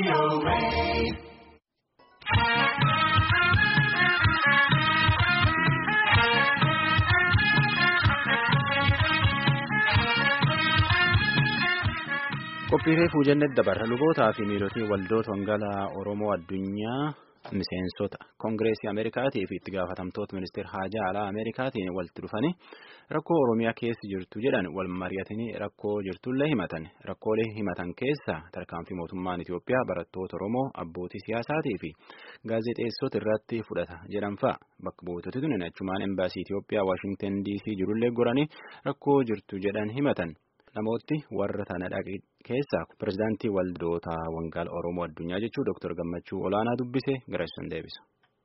Qophiilee fuujannet dabarra lubootaa fi miilotii waldoota wangeelaa Oromoo addunyaa miseensota Koongireesii Ameerikaatii fi itti gaafatamtoota ministeera haajaa alaa Ameerikaatiin walitti dhufanii rakkoo Oromiyaa keessa jirtu jedhan wal mari'atanii rakkoo jirtullee himatan. Rakkoolee himatan keessa tarkaanfii mootummaan Itoophiyaa barattoota Oromoo abbootii siyaasaatii fi gaazexeessota irratti fudhata jedhan fa'a. Bakka buutoti tuni achumaan embaasii Itoophiyaa Waashingtan DC jirullee goranii rakkoo jirtu jedhan himatan. Namooti warra tana dhaqe keessaa pirezidaantii waldoota wangeelaa Oromoo addunyaa jechuun Dr. Gammachuu Olaanaa dubbise gara isaan deebisa.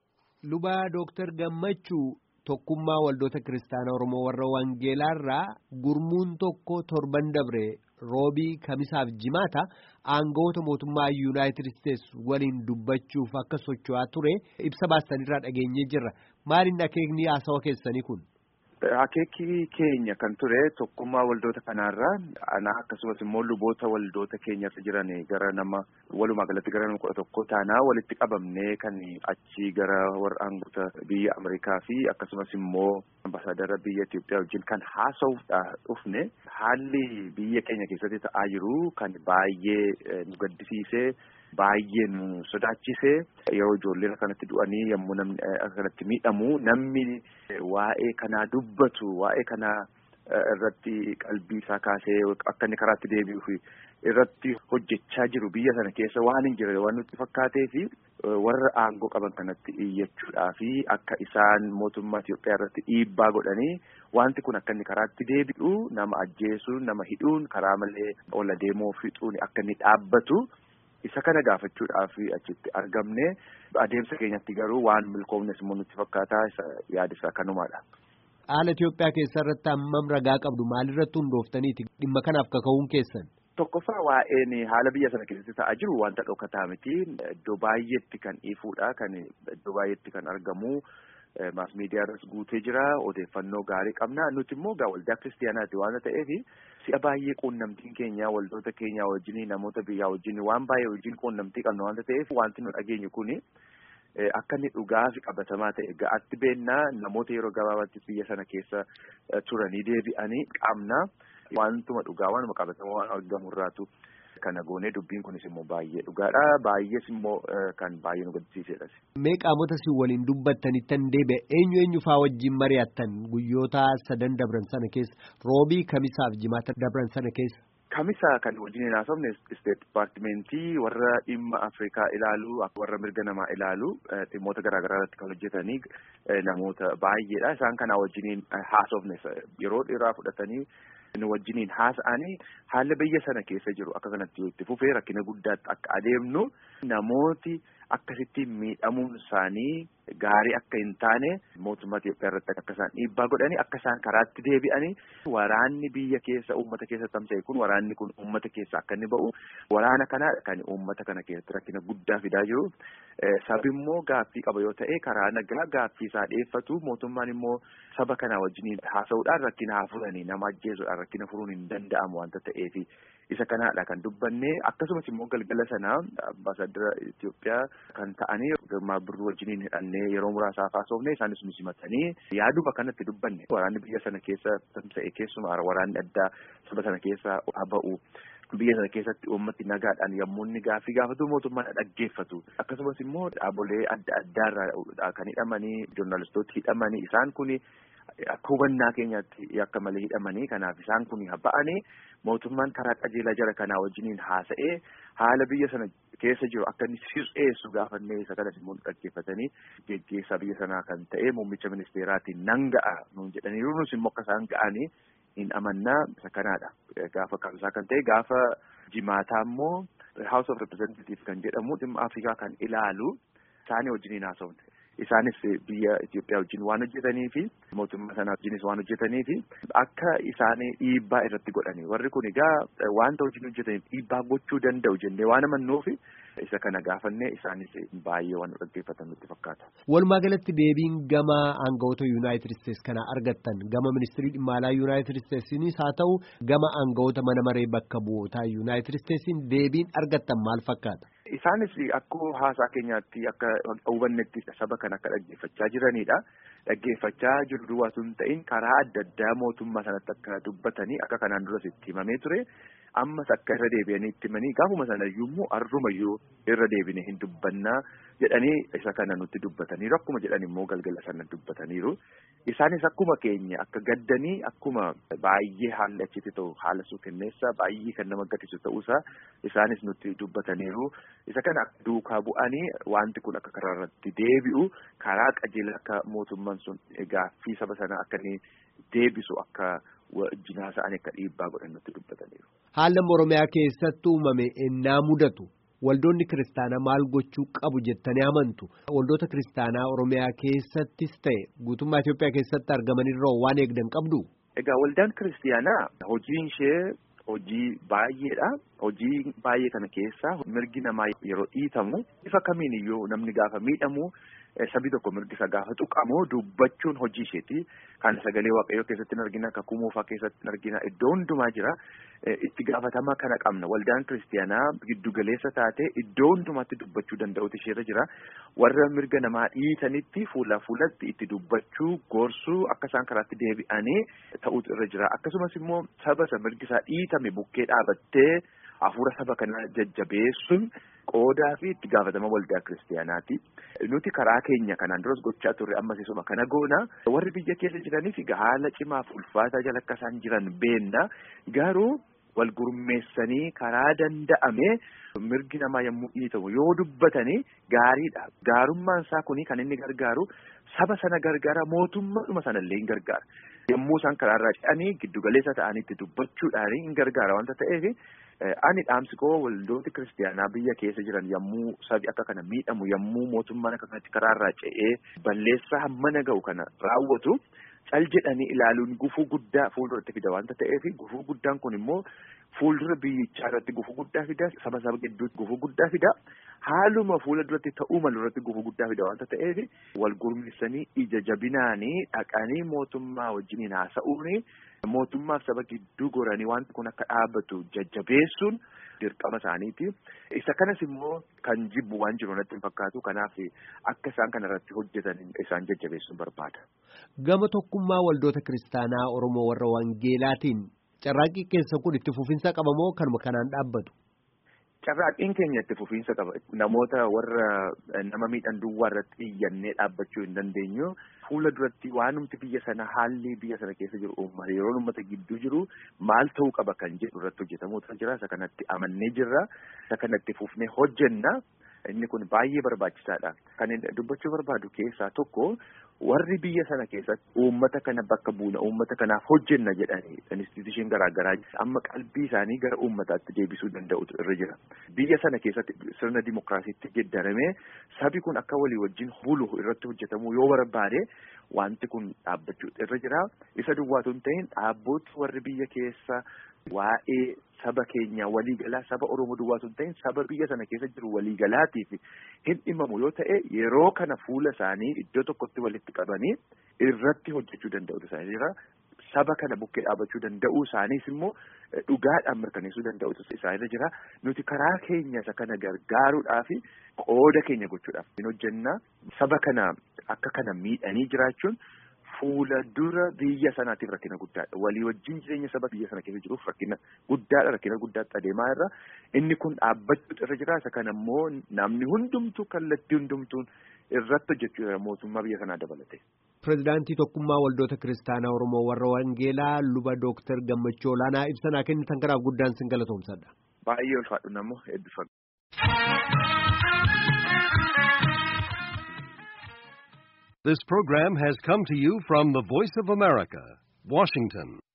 Lubaa Dr. Gammachuu tokkummaa waldoota kiristaanaa Oromoo warra wangeelaarraa gurmuun tokko torban dabre roobii kamisaaf jimaata aangawoota mootummaa yuunaayitid isteetsi waliin dubbachuuf akka socho'aa ture ibsa baasanirraa dhageenyee jirra. Maaliin akeekni haasawa keessanii kun? Akeekii keenya kan ture tokkummaa waldoota kanaarraa ana akkasumas immoo luboota waldoota keenyarra jiran gara nama walumaa galatti gara nama kudha tokko taanaa walitti qabamnee kan achi gara warra aangoota biyya Ameerikaa fi akkasumas immoo ambaasaadara biyya Itoophiyaa wajjin kan haasa'uudhaaf dhufne haalli biyya keenya keessatti ta'aa jiru kan baay'ee nu gaddisiisee. Baay'ee nu sodaachise yeroo ijoolleen akkanatti du'anii yommuu namni akkanatti miidhamu namni waa'ee kanaa dubbatu waa'ee kanaa irratti qalbii isaa kaasee akka inni karaatti deebi'uuf irratti hojjechaa jiru biyya sana keessa waan hin jirre waan nutti fakkaatee fi warra aangoo qaban kanatti iyyachuudhaa fi akka isaan mootummaa Itoophiyaa irratti dhiibbaa godhanii wanti kun akka inni karaatti deebi'u nama ajjeesuun nama hidhuun karaa malee ola deemoo fixuun akka inni dhaabbatu. Isa kana gaafachuudhaaf achitti argamne adeemsa keenyatti garuu waan milkoomnes immoo nutti fakkaataa isa yaada isaa kanumaadha. Haala Itoophiyaa keessa irratti hammam ragaa qabdu maalirratti hundooftaniiti dhimma kanaaf kaka'uun keessan? Tokkoffaa waa'een haala biyya sana keessatti ta'aa jiru wanta dhokataa miti. Iddoo baay'eetti kan ifuudha. Kan iddoo baay'eetti kan argamu. Maas miidiyaarras guutee jira. Odeeffannoo gaarii qabna. Nuti immoo gaa waldaa kiristiyaanaati waan ta'eef si'a baay'ee quunnamtiin keenya waldoota keenya wajjin namoota biyyaa wajjin waan baay'ee wajjin quunnamtii qabna waan ta'eef wanti nu dhageenyu kuni akka inni dhugaa fi qabatamaa ta'e ga'atti beennaa namoota yeroo gabaabaatti biyya sana keessa turanii deebi'anii qabna. Wantuma dhugaa waanuma qabatamaa waan argamu irraatu kana goonee dubbiin kunis immoo baay'ee dhugaadha. Baay'ees immoo kan baay'ee nu gaddisiisedha. Mee qaamota si waliin dubbattanittan deebi'e eenyu eenyu faa wajjin mari'attan guyyoota sadan dabran sana keessa roobii kamisaaf jimaata dabran sana keessa. Kamisa kan wajjin haasofne isteet dipaartimentii warra dhimma Afrikaa ilaalu warra mirga namaa ilaalu dhimmoota garaagaraa irratti kan hojjetanii namoota baay'eedha. Isaan kana wajjiniin haasofne yeroo dheeraa fudhatanii nu wajjiniin haasa'anii haala biyya sana keessa jiru akka kanatti yoo itti fufee rakkina guddaatti akka adeemnu namooti akkasitti miidhamuun isaanii gaarii akka hin taane mootummaa Itoophiyaa irratti akka isaan dhiibbaa godhanii akka isaan karaatti deebi'anii waraanni biyya keessa uummata keessa tamsa'e kun waraanni kun uummata keessa akka inni ba'u waraana kana kan uummata kana keessatti rakkina guddaa fidaa jiru sabi immoo gaaffii qaba yoo ta'e karaa nagaa gaaffii isaa dhiyeeffatu mootummaan immoo saba kana wajjiniin haasa'uudhaan rakkina haa furanii nama ajjeesuudhaan rakkina furuun hin danda'amu wanta ta'eefi. isa kanaadha kan dubbanne akkasumas immoo galgala sana ambaasaadara Itoophiyaa kan ta'anii girmaa birruu wajjiniin hidhannee yeroo muraasaaf haasofne isaanis nu simatanii yaaduma kanatti dubbanne waraanni biyya sana keessa tamsa'e keessumaa waraanni addaa saba sana keessa ba'u. Biyya sana keessatti uummati nagaadhaan yommuu inni gaaffii gaafatu mootummaan dhaggeeffatu akkasumas immoo dhaabolee adda addaarraa kan hidhamanii joornaalistooti hidhamanii isaan kuni akka hubannaa keenyaatti akka malee hidhamanii kanaaf isaan kun ba'anii mootummaan karaa qajeelaa jara kanaa wajjiniin haasa'ee haala biyya sana keessa jiru akka inni sirreessu gaafannee isa kanas immoo dhaggeeffatanii geggeessaa biyya sanaa kan ta'e muummicha ministeeraatiin nan ga'a nuun jedhaniiru nus immoo akka isaan ga'anii hin amannaa isa kanaadha. Gaafa kamsaa kan ta'e gaafa jimaataa immoo House of Representative kan jedhamu dhimma Afrikaa kan ilaalu isaanii wajjiniin haasofne. Isaanis biyya Itoophiyaa wajjin waan hojjetanii fi mootummaa sanaa wajjinis waan hojjetanii fi akka isaanii dhiibbaa irratti godhani. Warri kun egaa wanta wajjin hojjetaniif dhiibbaa gochuu danda'u jennee waan amannuuf isa kana gaafannee isaanis baay'ee waan dhaggeeffatan nutti fakkaata. Walumaa galatti deebiin gama aangawoota Yuunaayitid Isteets kana argattan gama ministirii dhimma alaa Yuunaayitid Isteetsinis haa ta'u gama aangawoota mana maree bakka bu'ootaa Yuunaayitid Isteetsiin deebiin argattan maal fakkaata? Isaanis akkuma haasaa keenyaatti akka hubannetti saba kana akka dhaggeeffachaa jiranidha. Dhaggeeffachaa jiru duwwaa sun ta'in karaa adda addaa mootummaa sanatti akka dubbatanii akka kanaan duras itti himamee ture. Ammas akka irra deebi'anii itti himanii gaafuma sanayyuu immoo arrumayyuu irra deebine hin dubbannaa jedhanii isa kana nutti dubbataniiru. Akkuma jedhan immoo galgala sana dubbataniiru. Isaanis akkuma keenya akka gaddanii akkuma baay'ee haalli achitti ta'u haala suukenneessaa baay'ee kan nama gaddisiisu ta'uusaa isaanis nutti dubbataniiru. Isa kana duukaa bu'anii wanti kun akka karaa irratti deebi'u karaa qajeela akka mootummaan sun gaaffii saba sanaa akka inni deebisu akka jinaasa'anii akka dhiibbaa godhan nutti dubbataniiru. Haala Oromiyaa keessatti uumame ennaa mudatu waldoonni kiristaanaa maal gochuu qabu jettanii amantu waldoota kiristaanaa Oromiyaa keessattis ta'e guutummaa Itoophiyaa keessatti argamanirra waan eegdan qabdu. Egaa waldaan kiristaanaa hojiin ishee hojii baay'eedha. Hojii baay'ee kana keessaa mirgi namaa yeroo dhiitamu bifa kamiin iyyuu namni gaafa miidhamu sabi tokko mirgi isa gaafa tuqamu dubbachuun hojii isheeti. Kan sagalee waaqayyoo keessatti hin argina, akka kumoofaa keessatti hin argina, iddoo hundumaa jira. Itti gaafatama kana qabna. Waldaan kiristaanaa giddugaleessa taate iddoo hundumaatti dubbachuu danda'utu isheerra jira. Warra mirga namaa dhiitanitti fuula fuulatti itti dubbachuu, gorsuu akka isaan karaatti deebi'anii ta'utu irra jira. Akkasumas immoo saba isa mirgi isaa dhiitame bukkee dhaabattee hafuura saba kanaa jajjabeessuun qoodaa fi itti gaafatama waldaa kiristaanaati. Nuti karaa keenya kanaan duras gochaa turre ammas isuma kana goona. Warri biyya keessa jiraniif haala cimaaf ulfaataa jala akka isaan jiran beenna. Garuu wal gurmeessanii karaa danda'ame mirgi namaa yommuu dhiitamu yoo dubbatanii gaariidha. Gaarummaan isaa kuni kan inni gargaaru saba sana gargaara mootummaadhuma sanallee hin gargaara. Yommuu isaan karaarraa ce'anii giddugaleessa ta'anitti dubbachuudhaan hin gargaara wanta ta'eef ani dhaamsi koo waldooti kiristaanaa biyya keessa jiran yommuu sabi akka kana miidhamu yommuu mootummaan akka kanatti karaarraa ce'ee balleessaa hammana ga'u kana raawwatu cal jedhanii ilaaluun gufuu guddaa fuulduratti fida wanta ta'eef gufuu guddaan kun immoo fuuldura biyyichaa irratti gufuu guddaa fida saba saba gidduutti gufuu guddaa fida haaluma fuula duratti ta'uu malu irratti gufuu guddaa fida wanta ta'eef wal gurmeessanii ija jabinaanii dhaqanii mootummaa wajjiniin haasa'uuni mootummaaf saba gidduu goranii wanti kun akka dhaabbatu jajjabeessuun dirqama isaaniiti. Isa kanas immoo kan jibbu waan jiru natti hin fakkaatu kanaaf akka isaan kana irratti hojjetan isaan jajjabeessuun barbaada. Gama tokkummaa waldoota kiristaanaa Oromoo warra Wangeelaatiin carraaqqii keessa kun itti fufinsa qaba moo kanuma kanaan dhaabbatu? Carraaqqiin keenya itti fufiinsa qaba. Namoota warra nama miidhan duwwaa irratti iyyannee dhaabbachuu hin dandeenyu. Fuula duratti waanumti biyya sana haalli biyya sana keessa jiru uummata yeroo uummata gidduu jiru maal ta'uu qaba kan jedhu irratti hojjetamuutu jira. Isa kanatti amannee jirra. Isa kanatti fufnee hojjenna. Inni kun baay'ee barbaachisaadha. Kan dubbachuu barbaadu keessaa tokko warri biyya sana keessatti uummata kana bakka buuna uummata kanaaf hojjenna jedhanii instituushiin garaagaraa amma qalbii isaanii gara uummataatti deebisuu danda'utu irra jira. Biyya sana keessatti sirna dimokiraasiitti geddaramee sabi kun akka walii wajjin bulu irratti hojjetamuu yoo barbaade wanti kun dhaabbachuu irra jira. Isa duwwaatu hin ta'in dhaabbooti warri biyya keessa waa'ee saba keenya waliigalaa saba Oromoo duwwaatu hin ta'in saba biyya sana keessa jiru waliigalaatiif hin dhimamu yoo ta'e yeroo kana fuula isaanii iddoo tokkotti walitti qabanii irratti hojjechuu danda'utu isaanii jira. Saba kana bukkee dhaabachuu danda'uu isaaniis immoo dhugaadhaan mirkaneessuu danda'utu isaanirra jira. Nuti karaa keenya isa kana gargaaruudhaaf qooda keenya gochuudhaaf hin hojjenna. Saba kana akka kana miidhanii jiraachuun fuula dura biyya sanaatiif rakkina guddaadha. Walii wajjin jireenya saba biyya sana keessa jiruuf rakkina guddaadha. Rakkina guddaatti adeemaa irra. Inni kun dhaabbachuutu irra jira. Isa kana immoo namni hundumtuu kallattii hundumtuun irratti hojjechuu jira mootummaa biyya sanaa dabalate. Pireezidaantii Tokkummaa Waldoota Kiristaanaa Oromoo warra Wangeelaa luba Dooktar Gammachuu Olaanaa ibsanaa kennitan kanaaf guddaan sin galatoomsadha. Baay'ee ulfaadhu namoo eebbifame. This program has come to you from the Voice of America, Washington.